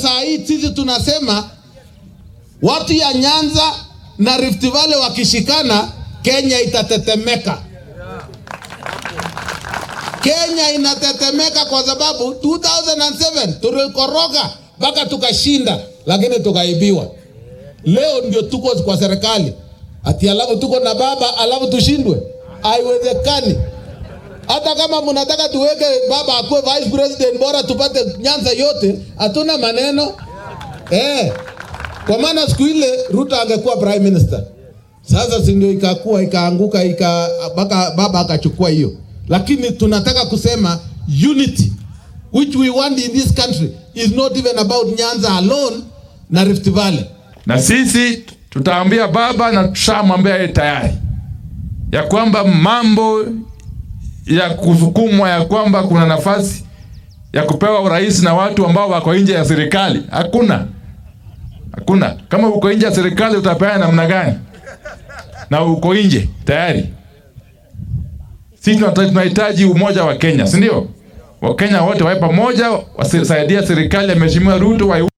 saa hii sisi tunasema watu ya Nyanza na Rift Valley wakishikana, Kenya itatetemeka. Kenya inatetemeka kwa sababu 2007 tulikoroga mpaka tukashinda, lakini tukaibiwa. Leo ndio tuko kwa serikali ati alafu tuko na baba alafu tushindwe? Haiwezekani. Hata kama mnataka tuweke baba akuwe vice president, bora tupate Nyanza yote, hatuna maneno eh. Kwa maana siku ile Ruto angekuwa prime minister. Sasa si ndio ikakuwa ikaanguka ika mpaka baba akachukua hiyo, lakini tunataka kusema unity which we want in this country is not even about Nyanza alone na Rift Valley. na sisi tutaambia baba na tushamwambia yeye tayari ya kwamba mambo ya kusukumwa ya kwamba kuna nafasi ya kupewa urais na watu ambao wako nje ya serikali hakuna, hakuna. Kama uko nje ya serikali utapeana namna gani? Na uko nje tayari. Sisi tunata- tunahitaji umoja wa Kenya, si ndio? Wakenya wote wawe pamoja, wasaidia serikali ya Mheshimiwa Ruto wa